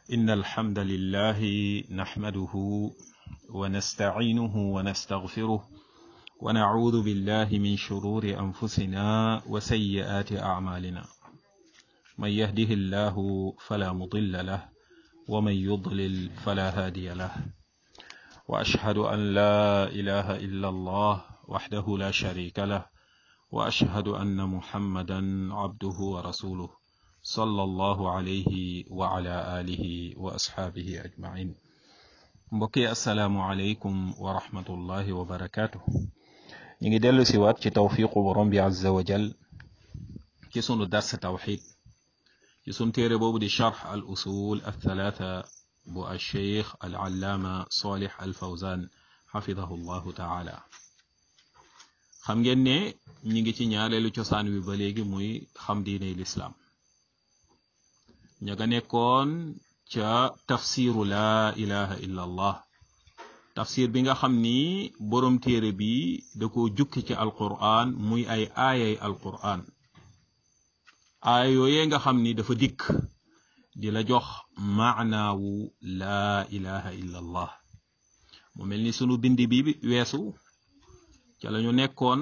إن الحمد لله نحمده ونستعينه ونستغفره ونعوذ بالله من شرور أنفسنا وسيئات أعمالنا من يهده الله فلا مضل له ومن يضلل فلا هادي له وأشهد أن لا إله إلا الله وحده لا شريك له وأشهد أن محمدا عبده ورسوله صلى الله عليه وعلى آله وأصحابه أجمعين mbokki asalaamualeykum wa rahmatullahi wa barakaatu ñu ngi dellu si waat ci tawfiqu borom bi azza wa jal ci sunu dars tawxid ci sunu téere boobu di charx al usul al thalaatha bu al cheikh al allaama salih al fawzan xafidahu llahu taala xam ngeen ne ñi ngi ci ñaareelu cosaan wi ba léegi muy xam diiney lislaam ña nga nekkoon ca tafsiru laa ilaha illa allah tafsir bi nga xam ni boroom téere bi da ko jukki ci alquran muy ay aayay alquran aaya yooyee nga xam ni dafa dikk di la jox maanaawu laa ilaha illa allah mu mel ni sunu bindi bi weesu ca lañu nekkoon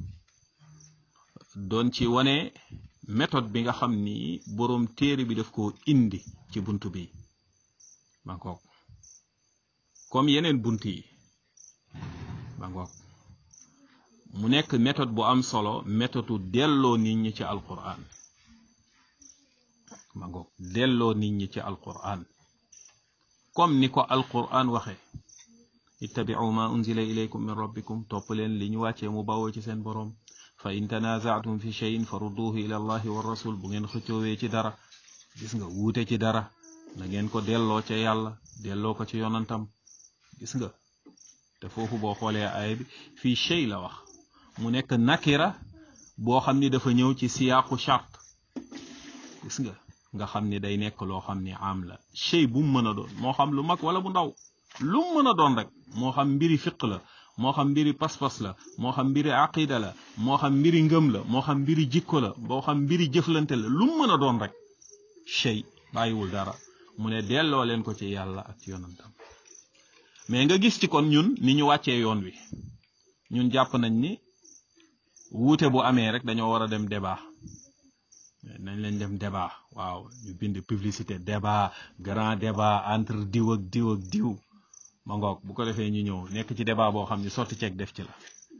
doon ci wane méthode bi nga xam ni boroom téere bi daf ko indi ci bunt bi ma ngoog comme yeneen bunt yi ma ngoog mu nekk méthode bu am solo méthode delloo nit ñi ci alquran ma ngoog delloo nit ñi ci alquran comme ni ko alquran waxe ittabi'u ma unzila ilaykum min rabbikum topp leen li ñu wàccee mu bawoo ci seen boroom fa in tanaza'tum fi shay'in farudduhu ila allahi wa rasul bu ngeen xëccoowee ci dara gis nga wuute ci dara na ngeen ko delloo ca yàlla delloo ko ci yonantam gis nga te foofu boo xoolee aaya bi fii shay la wax mu nekk nakira boo xam ni dafa ñëw ci siyaaqu chart gis nga nga xam ni day nekk loo xam ni am la shay bu mu mën a doon moo xam lu mag wala bu ndaw lu mu mën a doon rek moo xam mbiri fiq la moo xam mbiri pas-pas la moo xam mbiri aqida la moo xam mbiri ngëm la moo xam mbiri jikko la moo xam mbiri jëflante la lu mu mën a doon rek shay bàyyiwul dara mu ne delloo leen ko ci yàlla ak ci yonantam mais nga gis ci kon ñun ni ñu wàccee yoon wi ñun jàpp nañ ni wuute bu amee rek dañoo war a dem débat nañ leen dem débat waaw ñu bind publicité débat grand débat entre diw ak diw ak diw ma ngoog bu ko defee ñu ñëw nekk ci débat boo xam ne sotti ceeg def ci la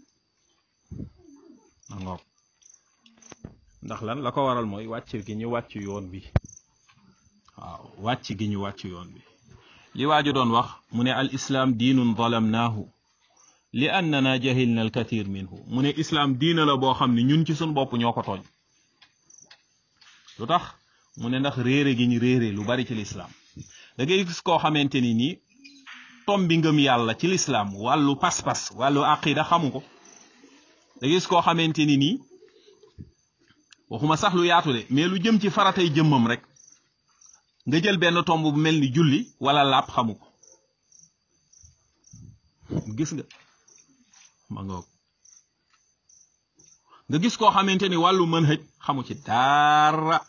ma ngoog ndax lan la ko waral mooy wàcc gi ñu wàcc yoon bi waaw wàcc gi ñu wàcc yoon bi li waaju doon wax mu ne al islaam diinun zalamnaahu li annana jahilna al kathir minhu mu ne islaam diina la boo xam ne ñun ci suñ bopp ñoo ko tooñ lu tax mu ne ndax réere gi ñu réere lu bari ci lislaam da ngay gis koo xamante ni nii tom bi ngëm yàlla ci lislaam wàllu pas-pas wàllu aqida xamu ko da gis koo xamante ni nii waxuma sax lu yaatu de mais lu jëm ci faratay jëmmam rek nga jël benn tomb bu mel ni julli wala làpp xamu ko gis nga ma ngoog nga gis koo xamante ni wàllu mën hëj xamu ci dara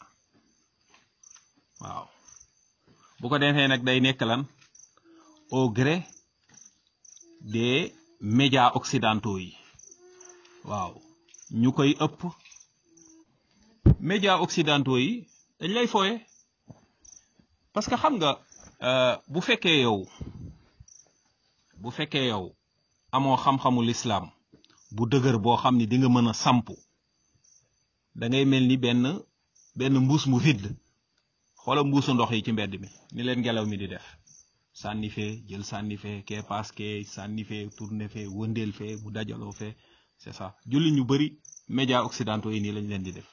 waaw bu ko defee nag day nekk lan au gré des médias occidentaux yi waaw ñu koy ëpp médias occidentaux yi dañ lay fooye parce que xam nga bu fekkee yow bu fekkee yow amoo xam-xamu lislaam bu dëgër boo xam ni di nga mën a sampu da ngay mel ni benn benn mbuus mu vide xoola mbuusu ndox yi ci mbedd mi ni leen ngelaw mi di def sànni fee jël sànni fee kee paas kee sànni fee tourné fee wëndeel fee mu dajaloo fee c'est ça julli ñu bari médias occidentaux yi nii lañ leen di def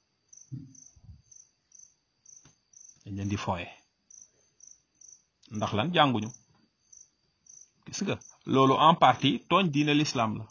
dañ leen di fooye ndax lan jànguñu gis nga loolu en partie tooñ diine l'islam la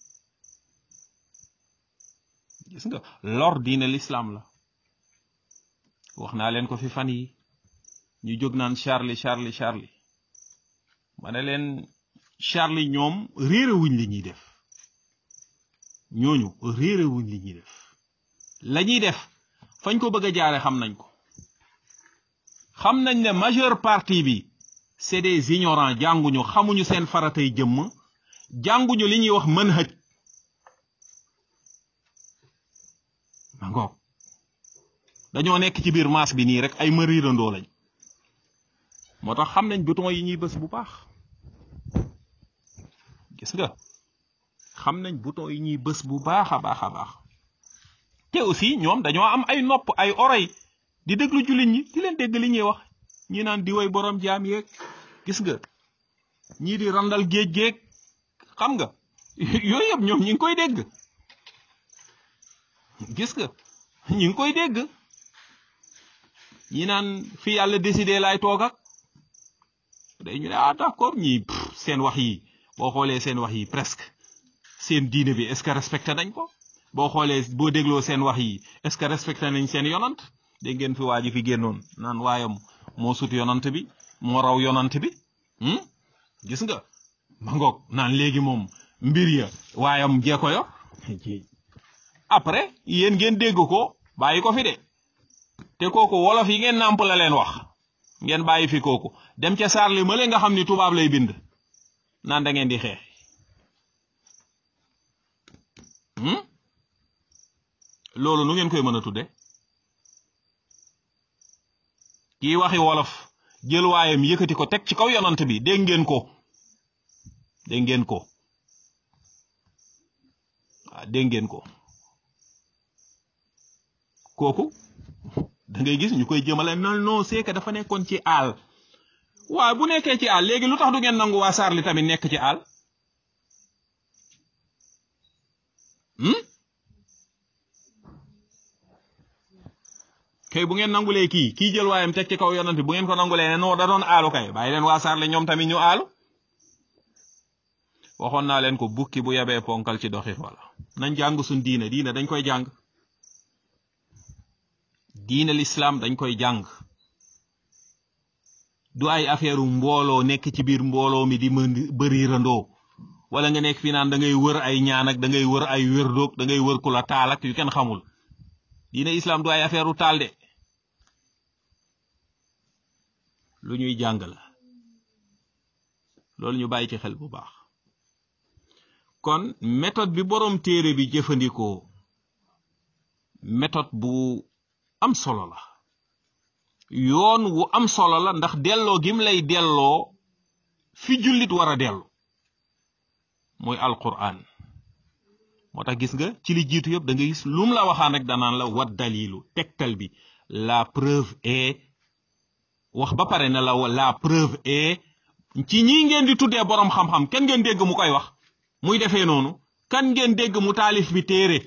gis nga lor diine l'islam la wax naa leen ko fi fan yi ñu jóg naan Charlie Charlie Charlie ma ne leen Charlie ñoom réerewuñ li ñuy def ñooñu réerewuñ li ñuy def la ñuy def fañ ko bëgg a jaare xam nañ ko xam nañ ne majeure partie bi c'est des ignorants jànguñu xamuñu seen faratay jëmm jànguñu li ñuy wax manhaj ma ngoog dañoo nekk ci biir maas bi nii rek ay mariirandoo lañ moo tax xam nañ bouton yi ñuy bës bu baax gis nga xam nañ bouton yi ñuy bës bu baax a baax a baax te aussi ñoom dañoo am ay nopp ay oreille di déglu jullit ñi di leen dégg li ñuy wax ñi naan di way borom jaam yeeg gis nga ñii di randal géej géej xam nga yooyu yëpp ñoom ñi ngi koy dégg gis nga ñi ngi koy dégg ñi naan fi yàlla décidé laay toog ak day ñu ne ah d'accord ñii seen wax yi boo xoolee seen wax yi presque seen diine bi est-ce que respecté nañ ko boo xoolee boo dégloo seen wax yi est-ce que respecté nañ seen yonant dégg ngeen fi waa ji fi génnoon naan waayam moo sut yonant bi moo raw yonant bi gis nga ma ngoog naan léegi moom mbir ya waayam jee ko yor après yéen ngeen dégg ko bàyyi ko fi de te kooku wolof yi ngeen nàmp la leen wax ngeen bàyyi fi kooku dem ca saarli ma nga xam ni tubaab lay bind naan da ngeen di xeex loolu nu ngeen koy mën a tudde kii waxi wolof jël waayam yëkkati ko teg ci kaw yonant bi dégg ngeen ko dégg ngeen ko waaw dégg ngeen ko kooku da ngay gis ñu koy jëmale non non c'est que dafa nekkoon ci àll waaw bu nekkee ci àll léegi lu tax du ngeen nangu waa Sarli tamit nekk ci àll kay bu ngeen nangulee kii kii jël waayam teg ci kaw yonante bu ngeen ko nangulee ne non da doon aalu kay bàyyi leen waa Sarli ñoom tamit ñu aalu waxoon naa leen ko bukki bu yabee ponkal ci doxit wala nañ jàng suñ diine diine dañ koy jàng diine l'islam dañ koy jàng du ay affaire mbooloo nekk ci biir mbooloo mi di mën bëri randoo wala nga nekk fi naan da ngay wër ay ñaan ak da ngay wër ay wérdoog da ngay wër ku la taal ak yu kenn xamul diine islam du ay affaire taal de lu ñuy jàng la loolu ñu bàyyi ci xel bu baax kon méthode bi boroom téere bi jëfandikoo méthode bu am solo la yoon wu am solo la ndax delloo gim lay delloo fi jullit war a dellu mooy alquran moo tax gis nga ci li jiitu yëpp da nga gis lum la waxaan rek danaan la wat dalilu tegtal bi la preuve est wax ba pare ne la la preuve est ci ñii ngeen di tuddee boroom xam-xam kenn ngeen dégg mu koy wax muy defee noonu kan ngeen dégg mu taalif bi téere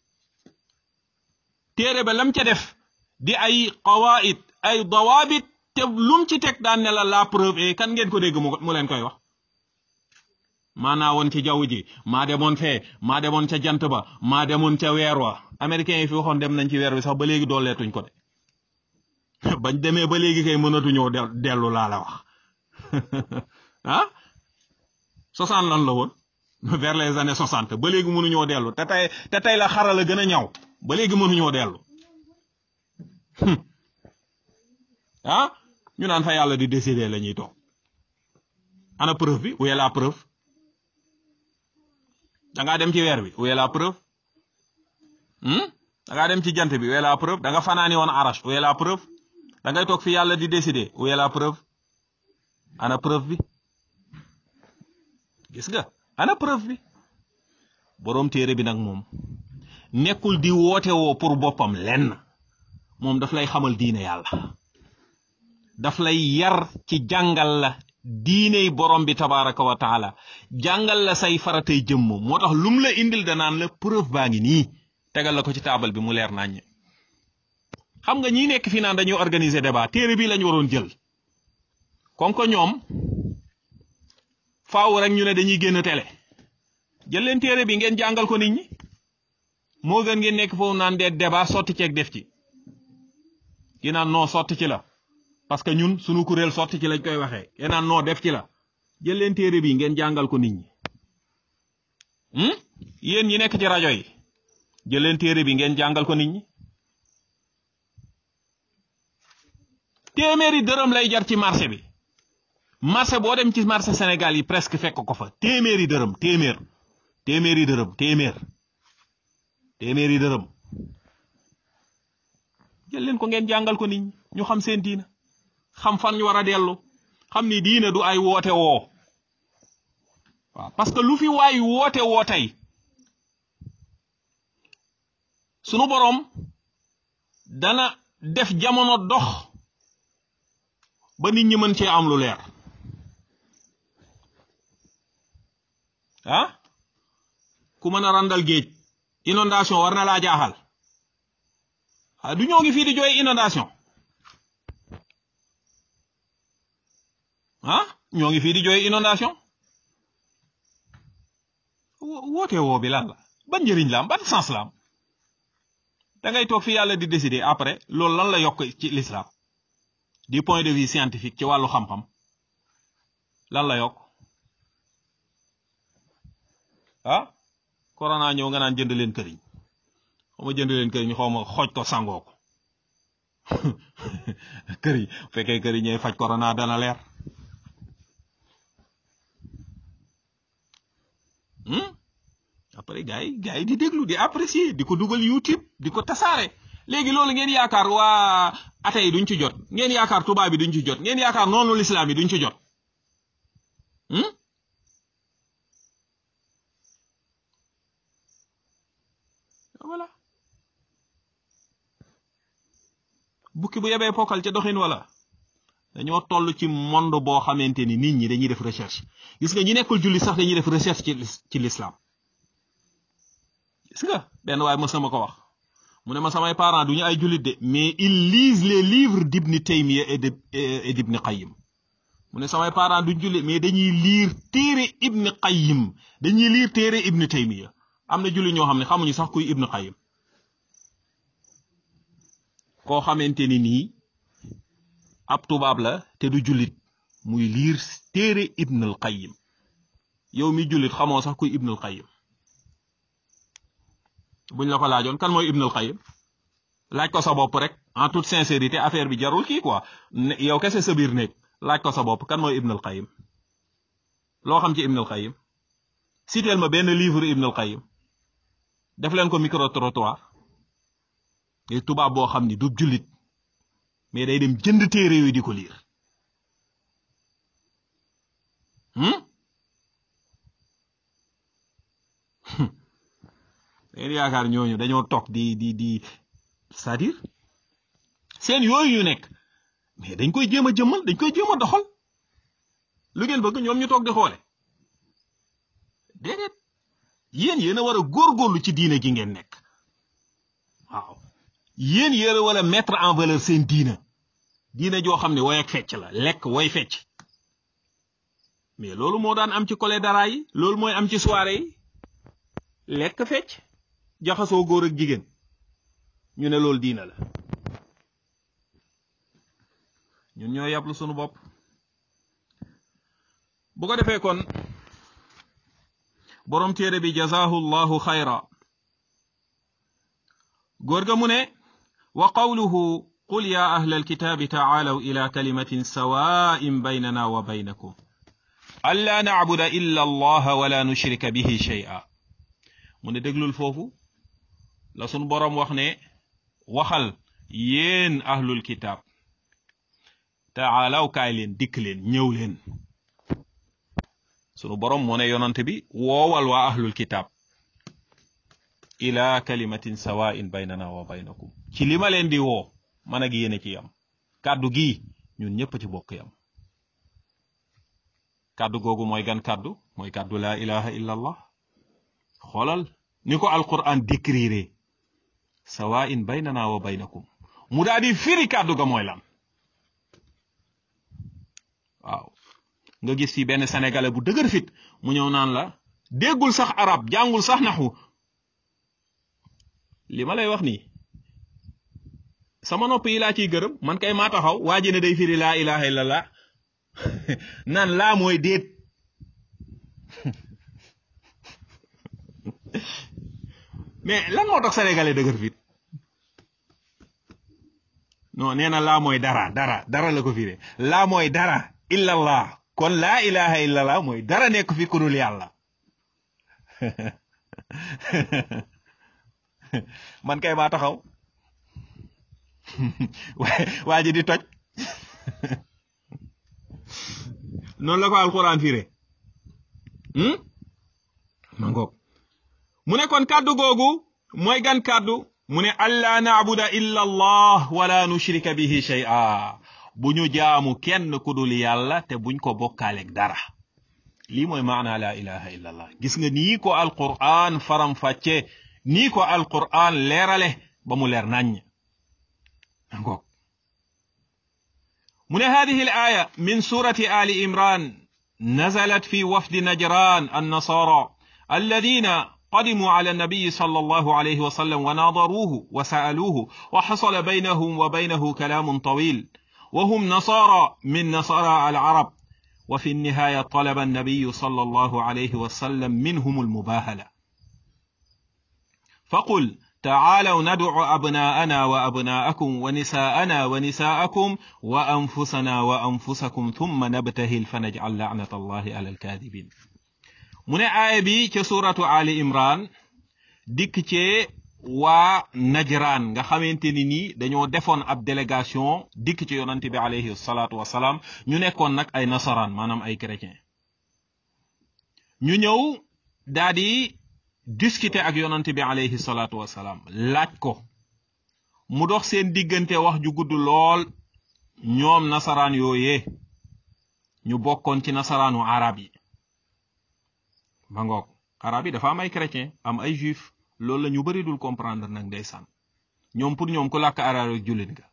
téere ba lam ca def di ay qawaid ay dawaabit te lum ci teg daan ne la la preuve est kan ngeen ko dégg mu leen koy wax maanaa woon ci jaww ji maa demoon fee maa demoon ca jant ba maa demoon ca weer wa américains yi fi waxoon dem nañ ci weer wi sax ba léegi dooleetuñ ko de bañ demee ba léegi kay mënatuñoo dellu laa la wax ah soixante lan la woon vers les années soixante ba léegi mënuñoo dellu te tey te tey la xarala gën a ñaw ba léegi mënuñoo dellu ah ñu naan fa yàlla di décider la ñuy toog ana preuve bi où est la preuve da ngaa dem ci weer bi où est la preuve da ngaa dem ci jant bi où est la preuve da nga fanaani woon arash où est la preuve da ngay toog fi yàlla di décider où est la preuve ana preuve bi gis nga ana preuve bi boroom téere bi nag moom nekkul di woote woo pour boppam lenn moom daf lay xamal diine yàlla daf lay yar ci jàngal la diiney borom bi tabaraka wa taala jàngal la say faratay jëmm moo tax lum la indil danaan la preuve baa ngi nii tegal la ko ci taabal bi mu leer naññ xam nga ñi nekk fii naan dañuy organiser débat téere bi lañ waroon jël kon ko ñoom faaw rek ñu ne dañuy génn télé jël leen téere bi ngeen jàngal ko nit ñi moo gën ngeen nekk foofu naan dee débat sotti ceeg def ci ki naan non sotti ci la parce que ñun sunu kuréel sotti ci lañ koy waxee yéen naan non def ci la jël leen téere bi ngeen jàngal ko nit ñi yéen ñi nekk ci rajo yi jël leen téere bi ngeen jàngal ko nit ñi téeméeri dërëm lay jar ci marché bi marché boo dem ci marché Sénégal yi presque fekk ko fa téeméeri dërëm téeméer téeméeri dërëm téeméer téeméeri dërëm jël leen ko ngeen jàngal ko nit ñi ñu xam seen diina xam fan ñu war a dellu xam ni diina du ay woote woo waaw parce que lu fi waay woote woo tey sunu boroom dana def jamono dox ba nit ñi mën cee am lu leer ah ku mën a randal géej inondation war na laa jaaxal ah du ñoo ngi fii di jooy inondation ah ñoo ngi fii di jooy inondation woote woo bi lan la ban njëriñ la am ban sens la am da ngay toog fi yàlla di décider après loolu lan la yokk ci l'islam du point de vue scientifique ci wàllu xam-xam lan la yokk ah corona ñëw nga naan jënd leen këriñ xaw ma jënd leen këriñ xaw ma xooj ko sangoo ko këriñ fekkee këriñ ñooy faj corona dana leer après gars yi gars yi di déglu di apprécier di ko dugal YouTube di ko tasaare léegi loolu ngeen yaakaar waa ate yi duñ ci jot ngeen yaakaar tubaab bi duñ ci jot ngeen yaakaar noonu lislaam yi duñ ci jot voilà bukki bu yebee pokkal ca doxin wala dañoo toll ci monde boo xamante ni nit ñi dañuy def recherche gis nga ñi nekkul julli sax dañuy def recherche ci ci l'islam gis nga benn waaye mës na ma ko wax mu ne ma samay parents duñu ay jullit de mais ils lisent les livres d'Ibn Taymiya et de et d'Ibn Qayyim mu ne samay parents duñ jullit mais dañuy liir téere Ibn Qayyim dañuy liir téere Ibn Taymiya am na jullit ñoo xam ne xamuñu sax kuy Ibn Qayyim koo xamante ni nii ab tubaab la te du jullit muy liir téere Ibn al Qayyim yow mi jullit xamoo sax kuy Ibn al Qayyim buñ la ko laajoon kan mooy Ibn al Qayyim laaj ko sa bopp rek en toute sincérité affaire bi jarul kii quoi yow kese sa biir néeg laaj ko sa bopp kan mooy Ibn al Qayyim loo xam ci Ibn al Qayyim citeel ma benn livre Ibn al Qayyim def leen ko micro trottoir ngay tubaab boo xam ni du jullit mais day dem jënd téere yooyu di ko liir ngeen yaakaar ñooñu dañoo toog di di di c'est-à-dire seen yooyu ñu nekk mais dañ koy jéem a jëmmal dañ koy jéem a doxal lu ngeen bëgg ñoom ñu toog di xoole déedéet yéen yéen a war a góorgóorlu ci diine gi ngeen nekk waaw yéen yéen a war a mettre en valeur seen diina diina joo xam ne woy ak fecc la lekk woy fecc mais loolu moo daan am ci collé dara yi loolu mooy am ci soirée yi lekk fecc jaxasoo góor ak jigéen ñu ne loolu diina la ñun ñoo yàblu sunu bopp bu ko defee kon borom téere bi jazaahu llahu xayra góor ga mu ne wa qawluhu qul ya ahla alkitaabi tacaalaw ila kalimatin sawaa'in baynana wa baynakum an laa nacbuda illa allaha wala nushrika bihi shay'a mu ne déglul foofu la sunu boroom wax ne waxal yéen ahlul kitaab taalaw kaay leen dikk leen ñëw leen sunu boroom moo ne yonante bi woowal waa ahlul kitaab ila kalimatin sawaa'in baynana wa baynakum ci li ma leen di woo man ak yéen ci yam kàddu gi ñun ñëpp ci bokk yam kàddu googu mooy gan kàddu mooy kàddu laa ilaha illa allah xoolal ni ko alquran décrire sawaa'in baynana wa baynakum mu daal di firi kàddu ga mooy lan waaw nga gis fi benn sénégalais bu dëgër fit mu ñëw naan la déggul sax arab jàngul sax naxu li ma lay wax nii sama nopp yi laa ciy gërëm man kay maa taxaw waa ji ne day firi laa ilaha illallah naan laa mooy déet mais lan moo tax sénégalais dëgër fit non nee na laa mooy dara dara dara la ko firé laa mooy dara illallah kon laa ilaha illallah mooy dara nekk fi ku dul yàlla man kay maa taxaw waa ji di toj noonu la ko alquran firé ma ngoog mu ne kon kàddu googu mooy gan kàddu mu ne allaa naabuda illa allah wala nushrika bihi shay'a bu ñu jaamu kenn ku dul yàlla te buñ ko bokkaaleeg dara lii mooy maana la ilaha illa allah gis nga nii ko alquran faram fàcce nii ko alquran leerale ba mu leer naññ ngoog mu ne hadihi al aya min surati ali imran nazalat fi wafdi najran annasara alladina قدموا على النبي صلى الله عليه وسلم وناظروه وسألوه وحصل بينهم وبينه كلام طويل وهم نصارى من نصارى العرب وفي النهاية طلب النبي صلى الله عليه وسلم منهم المباهلة فقل تعالوا ندع أبناءنا وأبناءكم ونساءنا ونساءكم وأنفسنا وأنفسكم ثم نبتهل فنجعل لعنة الله على الكاذبين mu ne aaya bi ca suratu ali imran dikk cee waa najran nga xamante ni nii dañoo defoon ab délégation dikk ci yonante bi alayhi salaatu wasalaam ñu nekkoon nag ay nasaraan maanaam ay chrétien ñu ñëw daa di discuter ak yonante bi alayhi salaatu wasalaam laaj ko mu dox seen diggante wax ju gudd lool ñoom nasaraan yooyee ñu bokkoon ci nasaraanu arab yi ma ngoog arab yi dafa am ay chrétien am ay juif loolu la ñu bari dul comprendre nag ndeysaan ñoom pour ñoom ku làkk arab rek jullit nga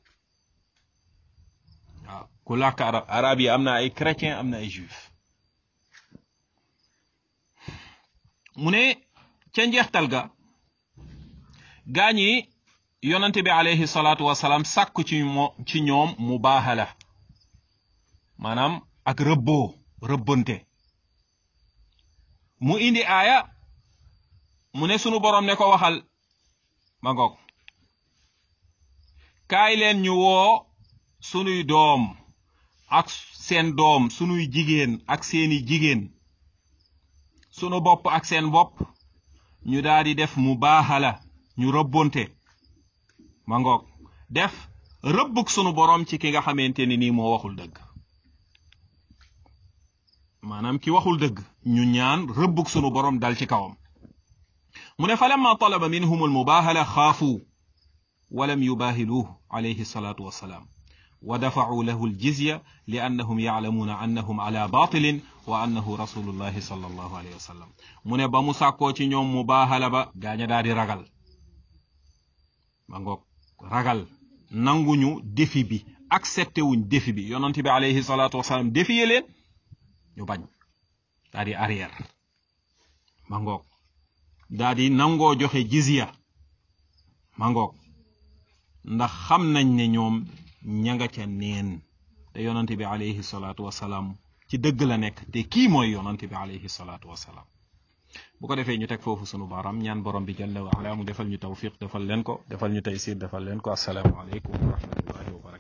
waaw ku làkk arab arab yi am na ay chrétien am na ay juif mu ne ca njeextal ga gaañi yonante bi alayhi salaatu wasalaam sàkk ci mo ci ñoom mu baaxala maanaam ak rëbboo rëbbante mu indi aaya mu ne sunu borom ne ko waxal ma ngoog kaay leen ñu woo sunuy doom ak seen doom sunuy jigéen ak seeni jigéen sunu bopp ak seen bopp ñu daal di def mu baaxala ñu rëbbonte ma ngoog def rëbbuk sunu borom ci ki nga xamante ni nii moo waxul dëgg maanaam ki waxul dëgg ñu ñaan rëbbug sunu borom dal ci kawam mu ne fa lamma talaba minhum almubahala xaafu walam yubahiluuh alayhi salatu wassalaam wa dafacuu lahu aljizya li annahum yaclamuuna annahum ala batilin wa annahu rasulullahi sal allahu alayhi wa sallam mu ne ba mu sàkkoo ci ñoom mubahala ba gaaña daa di ragal ma ngoog ragal nanguñu défi bi accepté wuñ défi bi yonent bi alayhi salatu wassalaam défiye leen ñu bañ daa di arrière ma ngoog daa di nangoo joxe jizya ma ngoog ndax xam nañ ne ñoom ña nga ca neen te yonante bi alayhi salaatu wasalaam ci dëgg la nekk te kii mooy yonante bi alayhi salaatu wasalaam bu ko defee ñu teg foofu sunu baram ñaan borom bi jalla wa ala mu defal ñu tawfiq defal leen ko defal ñu taysir defal leen ko assalaamu aleykum wa rahmatullahi wa barakatuh